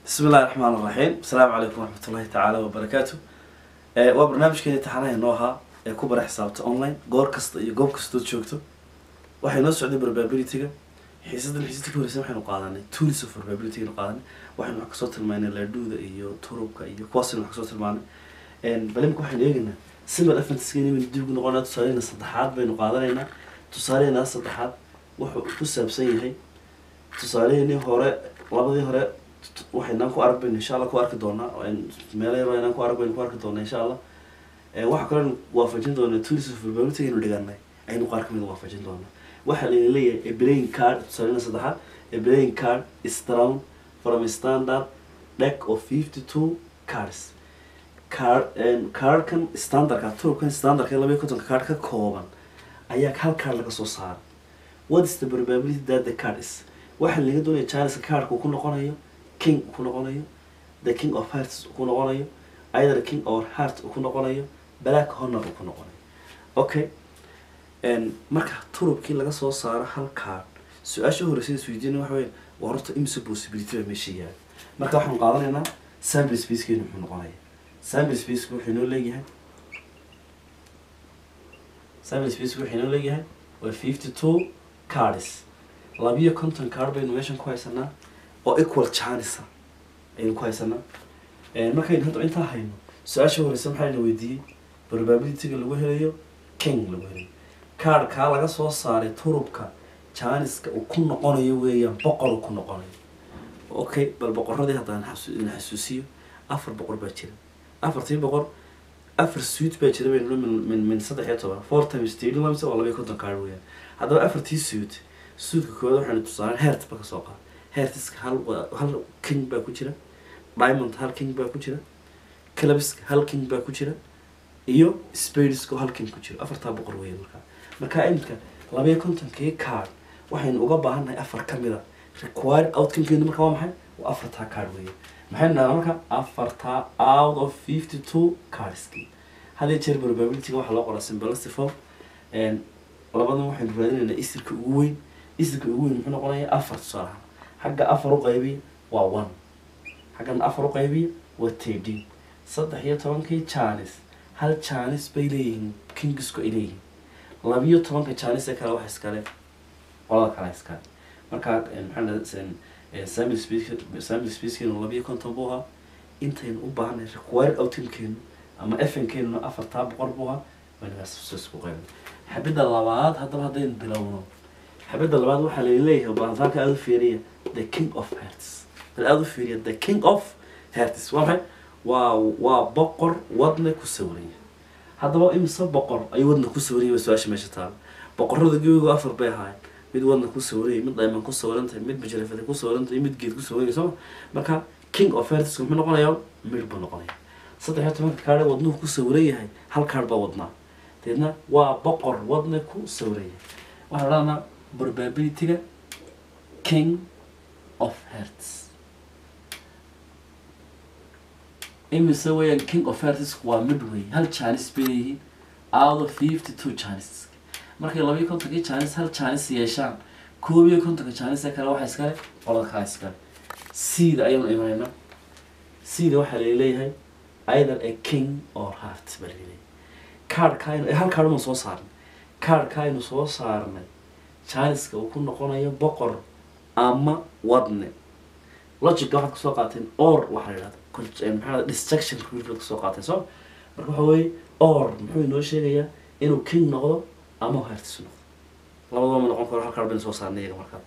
bismi illahi raxmaan raxiim asalaamu calaykum waraxmat ullahi tacaala wabarakaatu waa barnaamijkeeni taxanaha inoo ahaa ee ku bara xisaabta online goor kasta iyo goob kastood joogto waxay noo socday probability-ga xiisadan xiisada ka horeysa waxaynu qaadanay tools of probability aynu qaadanay waxaynu wax kasoo tilmaanay laadhuuda iyo turubka iyo kuwaasaynu wax kasoo tilmaanay balimka waxaynu eegaynaa simil afantiskeeni baynu dib ugu noqonaa tusaalehena saddexaad baynu qaadanaynaa tusaalehena saddexaad wuxuu ku saabsan yahay tusaaleheenii hore labadii hore waxaynaan ku arag baynu insha allah ku arki doonaa meelo yaro inaan ku arag baynu ku arki doonaa insha allah waxa kaloo waafajin doonaa tools of probability aynu dhiganay aynu qaar kamid waafajin doonaa waxaa layna leeyahay a playing card tusaalena saddexaad a playing card is drawn from a standard deck of fifty two cards card cardkan standardka turubkan standardka labaiyo kontonka card ka kooban ayaa hal card laga soo saaray what is the probability that the card is waxaa laga doonaya charleska cardka uu ku noqonayo king uu ku noqonayo the king of hearts uu ku noqonayo either king or heart uu ku noqonayo black honor uu ku noqonayo okay marka turubkii laga soo saaro hal card su-aasha horeysa isweydiina waxa weya waa horta imse possibility baa meesha yaala marka waxaan qaadanaynaa sample spacekeenu muxuu noqonaya sample spaceka wuxuu inoo leeyahay sample spaceka wuxuu inoo leeyahay waa fifty two cards labiyo konton card baynu meeshan ku haysanaa oo equal chanisa ayaynu ku haysanaa markaynu hadda intaa hayno su-aasha horeysa maxayna weydiiyey probability-ga lagu helayo king lagu helayo cardkaa laga soo saaray turubka janiska uu ku noqonayo weeyaan boqor uu ku noqonayo okay bal boqoradii haddaan idin xasuusiyo afar boqor baa jira afartii boqor afar suit baa jira baynu min min saddex iyo toban four times thirty lamse waa labayo konton card weeyaan haddaba afartii suit suudka koowaad waxaynu tusaaleen heert ba kasoo qaada heertiska hal hal king baa ku jira diamond hal king baa ku jira clubska hal king baa ku jira iyo spadeska hal king ku jira afartaa boqor weeya markaa markaa iminka labayo kontonkii card waxaynu uga baahannahay afar ka mida required outcomekeenu marka waa maxay waa afartaa card weeye maxaynu dhahnaa marka afartaa out of fifty two cardski hadii jeer probability-ga waxaa loo qoraa simbalasty form labadan waxaynu raadinaynaa isirka ugu weyn isirka ugu weyn muxuu noqonayaa afar tusaalaha xagga afar u qaybiya waa one xaggan afar u qaybiya waa thirteen saddex iyo tobankii janis hal janis bay leeyihiin kingisku ay leeyihiin labiyo tobanka janis ee kale waxa iskale qolada kale iskale markaa maxaa samil space samil spacekeenu labiyo konton buu ahaa intaynu u baahanay required outcomekeenu ama fnkeenu afartaa boqor buu ahaa waynagaasku qayb xabidda labaad haddaba haddaynu bilowno xabidda labaad waxaa laleeyahay baantaanka aada u fiiriya the king of hearts bal aada u fiiriya the king of hearts waa maxay waa waa boqor wadna ku sawiranya haddaba imise boqor ayuu wadna ku sawiranya waa su-aasha meesha taala boqorada gebigu afar bay ahaayeen mid wadna ku sawiraya mid dayman ku sawiran tahay mid bajarafada ku sawiran tahay mid geed ku sawiraya sooma marka king of hearts muxuu noqonayaa mid buu noqonaya saddex iyo tobanka kaadhe wadnuhu ku sawiran yahay hal kaadh baa wadnaa deedna waa boqor wadna ku sawiraya waxaan odhanaa probability-ga king of hearts imise weeyaan king of hearts waa mid wey hal janis bay leeyihiin out of fifty two janis markay labayo kontonkii janis hal janis yeeshaan koob iyo kontonka janis ee kale waxa iskale qolada kale iskale seeda ayaynu imanayna seeda waxaa laleeyahay either a king or heart baa laleeyahay cardka aynu hal card uma soo saarnay cardka aynu soo saarnay janiska uu ku noqonayo boqor ama wadne logica waxaad kusoo qaateen or waxaa la yidhahda maxaa distraction rule kusoo qaateen soo marka waxa weeye or muxuu inoo sheegayaa inuu king noqdo ama heartis noqdo labadaba ma noqon karo hal card baynu soo saarnay iyaga markaa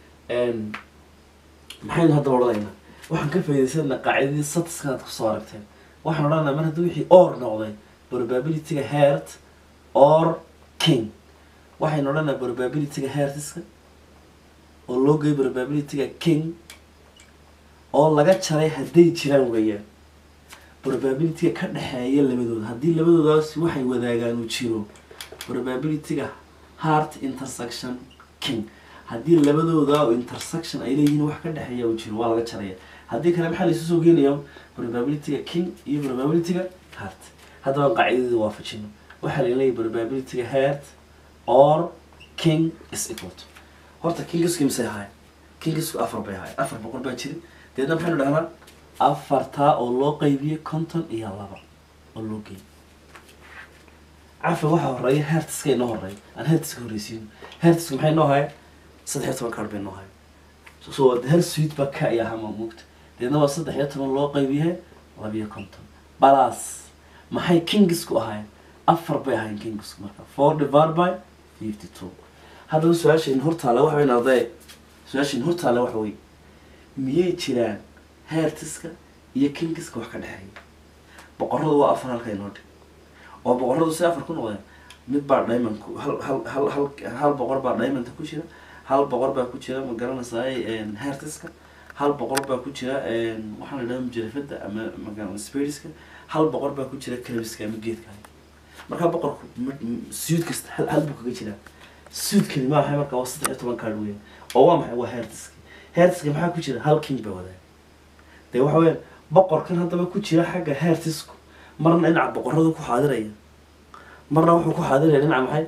maxaynu haddaba odhanaynaa waxaan ka faa'iidaysanaa qaacidadii satiskaad kusoo aragteen waxaan odhanaynaa mar haddii wixii or noqday probability-ga heart or king waxaynu odhanaa probability-ga heartiska oo loo geeyo probability-ga king oo laga jaray hadday jiraan weeyaan probability-ga ka dhexeeya labadooda haddii labadoodaas waxay wadaagaan uu jiro probability-ga heart intersection king haddii labadooda intersection ay leeyihiin wax ka dhexeeya uu jiro waa laga jaraya haddii kale maxaa laysu soo geenayaa probability-ga king iyo probability-ga heart haddaba qaacidadii waafajino waxaa laleeyahay probability-ga heart or king is equal to horta kingiski misay ahaay kingisku afar bay ahaay afar boqol baa jiri deedna maxaynu dhahnaa afartaa oo loo qaybiyey konton iyo laba oo loo geeyey cafi waxaa horeeya hertiska inoo horeeya aan hertiska horreysiino hertiska maxay noo haya saddex iyo toban kaar bay noo haya so hal suite baa ka iyo hama mugta deedna waa saddex iyo toban loo qaybiye labiyo konton balas maxay kingisku ahaayeen afar bay ahaayeen kingisku marka four divided by fifty two haddaba su-aashayna hortaale waxa weyn arday su-aashayna hortaale waxa wey miyay jiraan hertiska iyo kingiska wax ka dhexeeya boqoradu waa afar halka inoo dhig oo boqoradu si afar ku noqdeen mid baa diamondku hal hal hal hal hal boqor baa diamondka ku jira hal boqor baa ku jira ma garanaysaay hertiska hal boqor baa ku jira waxaan la idhaha mujarafada ama magaa spiriska hal boqor baa ku jira calabiska ama geedka markaa boqorku suud kasta hal hal buu kaga jiraa suudkani ma maxay markaa waa saddex iyo toban kaadh weya oo waa maxay waa hertiska hertiska maxaa ku jira hal king baa wadaa dee waxa weeyaan boqorkan haddaba ku jira xagga hertisku marna dhinaca boqoradu ku xaadiraya marna wuxuu ku xaadiraya dhinaca maxay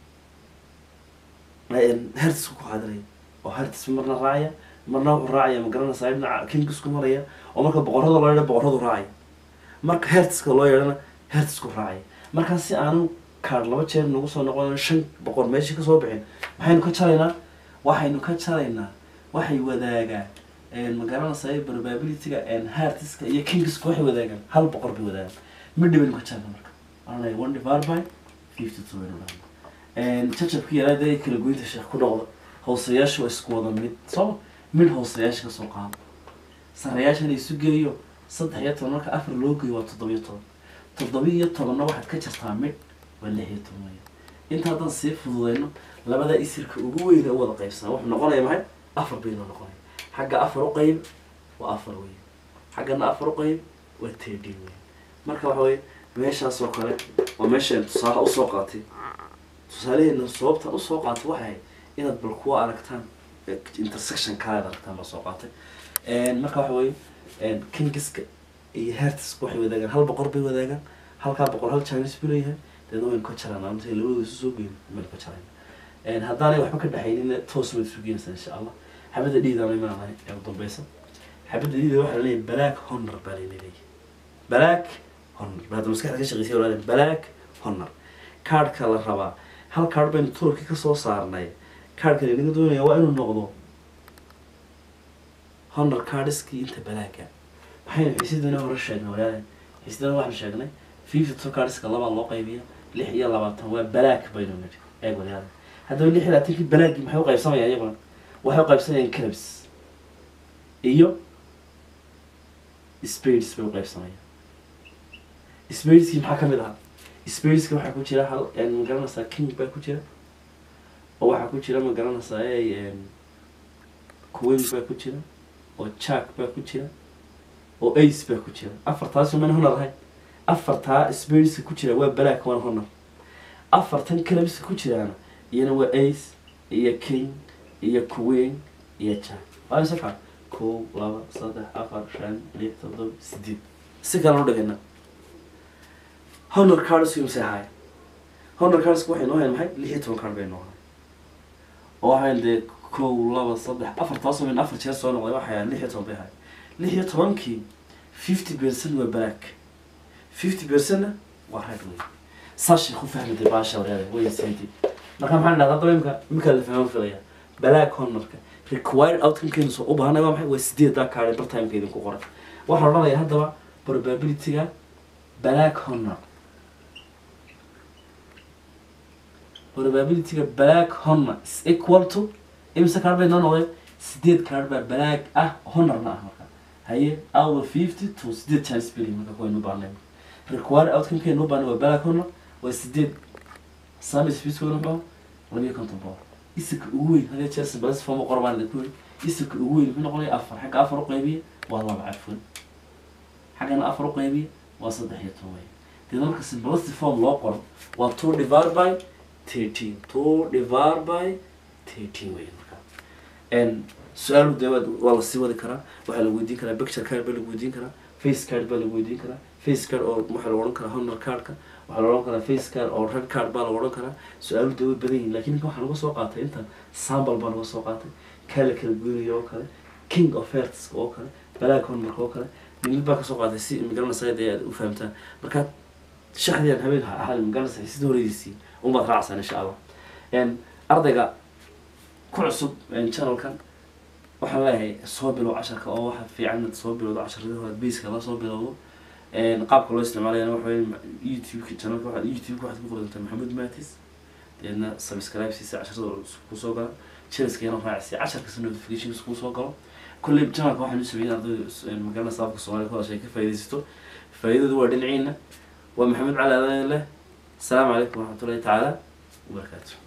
hertisku ku xaadiraya oo hertis marna raacaya marna wuxuu raacaya ma garanaysaa dhinaca kingisku maraya oo marka boqorada loo yeedha boqoradu raacaya marka hertiska loo yeedhana hertisku raacaya markaa si aanu kaar laba jeer nagu soo noqon shan boqor meeshii kasoo bixin maxaynu ka jaraynaa waxaynu ka jaraynaa waxay wadaagaan ma garanaysaa probabilityga hertiska iyo kingiska waxay wadaagaan hal boqor bay wadaagaan midhi baynu ka jarna marka anay one divided by fifty two baynu dhahna jajabkii yaraa dee kala goynta sheekh ku noqda hoosayaasha waa isku wada mid soo mid hoosayaasha kasoo qaado sarayaashana isu geeyo saddex iyo toban marka afar loo geeyo waa toddobiyo toban toddobiyo tobanna waxaad ka jartaa mid waa lix iyo toban weya inta haddaan sii fududeyno labada isirka ugu weyna u wada qaybsana wuxuu noqonaya maxay afar baynoo noqonaya xagga afar u qayb waa afar weya xaggana afar u qayb waa tedin weya marka waxa weye meeshaas oo kale waa meeshaan tusaale usoo qaatay tusaalaheena sababtan usoo qaatay waxay ahayd inaad bal kuwa aragtaan intersection kalead aragtaan baa soo qaatay marka waxa weye kingiska iyo hertiska waxay wadaagaan hal boqor bay wadaagaan halkaa boqor hal chinese buu leeyahay deedna waynu ka jarana intay labadooda isu soo geyn waynu ka jarayna haddaanay waxba ka dhexaynin toos waad isu geynaysaa insha allah xabadda dhiidaan imaanahay ee u dambeysa xabadda dhiida waxaa leeyahay black honor baa layna leeyahay black honor baad maskaxda ka shaqeysay walaal black honor kaadhka la rabaa hal kaadh baynu turki ka soo saarnay kaadhka inaga doonaya waa inuu noqdo honor kaadhiskii inta balaaga maxaynu xiisidana hore sheegnay walaal xiisidana waxaan sheegnay fifty two kaadhiska labaa loo qaybiya lix iyo labaatan waa balaag baynu nidhi eeg walaal haddaba lix iyo labaatankii balaagii maxay u qaybsamayaan iyaguna waxay u qaybsanayaan clubs iyo spades bay u qaybsamayaan spadeski maxaa kamid ahaa spadeska waxaa ku jira hal ma garanaysaa king baa ku jira oo waxaa ku jira ma garanaysaa queen baa ku jira oo jack baa ku jira oo ace baa ku jira afartaasi mana honor ahay afartaa spadeska ku jira waa black waan honor afartan clubska ku jiraana iyana waa ace iyo king iyo queen iyo jack waa isa kaa kow laba saddex afar shan lix toddoba sideed si kale u dhigana honor cards imse ahay honor cards waxay noo hayn maxay lix iyo toban card bay noo hayn oo waxayn dee kow laba saddex afar taasoo min afar jeer soo noqday waxay ahayn lix iyo toban bay ahay lix iyo tobankii fifty percent waa black fifty percentna waa red way saashay ku fahmaday baasha wareeda way saydi marka maxaan dhahdaa hadaba imika imika la fahman filaya black honorka required outcomekeenu soo u baahanay waa maxay waa sideedaa kaadhay bartimeka idinku qoray waxaan odhanayaa haddaba probabilityga black honor probabilityga black honor is equal to imse kaadh bay noo noqdeen sideed kaadh baa black ah honorna ah marka haye out of fifty to sideed chance beli marka kuwaynu baanay required outcomekeenu u baanay waa black honor waa sideed sami space waynu baa labiyo konton boqol isirka ugu weyn hadee jeer simbalis form qorbaan idinku yiri isirka ugu weyn muxuu noqonaya afar xagga afar u qaybiya waa laba cafwan xaggana afar u qaybiya waa saddex iyo toban wey deedna marka simbalis form loo qoro waa two divided by thirteen two divided by thirteen wey marka n su-aalu dee waa- waa lasii wadi karaa waxaa lagu weydiin karaa picture card baa lagu weydiin karaa face card baa lagu weydiin karaa face card oo waxaa lagu odhan karaa honor cardka waxaa la odhan karaa face card oo red card baa lagu odhan karaa su-aalu dee way badan yihin lakin ninka waxaa laga soo qaatay inta sample baa laga soo qaatay kaa la kala goynayo oo kale king of hearts oo kale balaag hormarka oo kale mid baa kasoo qaatay si magaranaysa dee aad u fahamtaan marka shaxdiyan habeen hal magaranaysa sida horeydiisii umaad raacsan insha allah En, ardayga ku cusub en, channelkan waxaan leeyahay soo bilow casharka oo waxa fiican inaad soo bilowdo casharadii hore basiska la soo bilowdo En, qaabka loo isticmaalayana waxa weeye youtube channelka waxaad youtube waxaad ku qorantaa maxamed matis deedna subscribe siisa casharada kusoo gala channelskeena raacsi casharkasta notifications kusoo galo kulley channelka waxaan u sameeyay ardayda magaranaysa afka soomaaliya ku hadashay ka faa'iidaysato faa'iidadu waa dhinaciina waa maxamed cali adan leh asalaamu calaykum waraxmatullahi tacaala wabarakaatu